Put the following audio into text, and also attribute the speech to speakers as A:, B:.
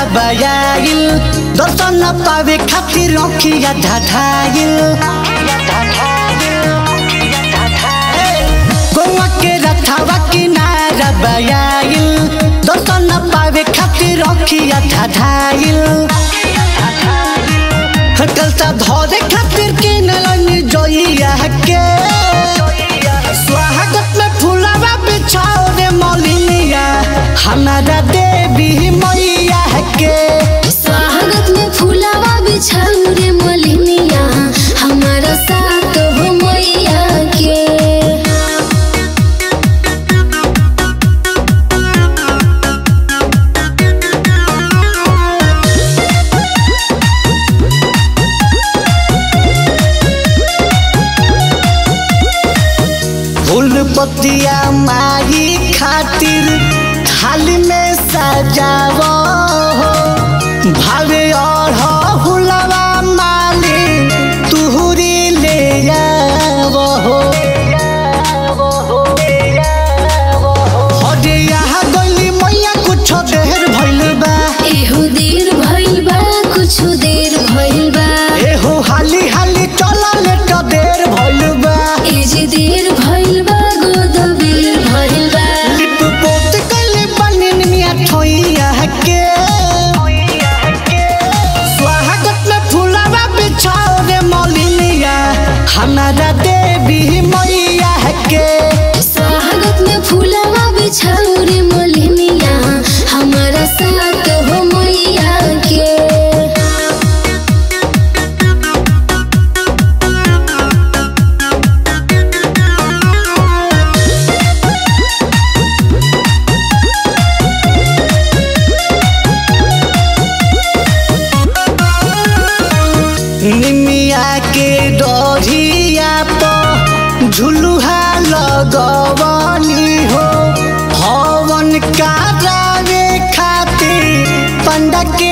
A: बयाइल दर्शन पावे खातिर रखिया ढाढाइल गोवा के रथावा किनारा बयाइल दर्शन पावे खातिर रखिया ढाढाइल कलता धरे खातिर किनलन जोइया के स्वागत में फुलावा बिछाओ रे मौलिनिया हमारा देवी मैया के
B: स्वागत में फूलावा बिछाऊ रे मलिनिया हमारा साथ हो मैया के
A: फूल पतिया मारी खातिर थाली में सजाव हो भावे और हुलवा माली तुहरी ले जाव हो अरे यहाँ गली मैया कुछ देर भइल बा
B: एहो देर भइल बा कुछ देर भइल बा
A: एहो हाली हाली चलल त देर भइल बा
B: ए जे देर भइल बा गोद बेर भइल बा
A: लिप पोत कइले बनिन मिया ठोइया के स्वागत में फुलावा बिछाओ रे मौलिनिया हमारा देवी मैया के
B: स्वागत में फूलावा बिछाऊ रे मलिनिया हमारा साथ हो मैया के
A: निमिया के डोरिया पर झुलुहा लगवनी हो हवन करावे खातिर पंडा के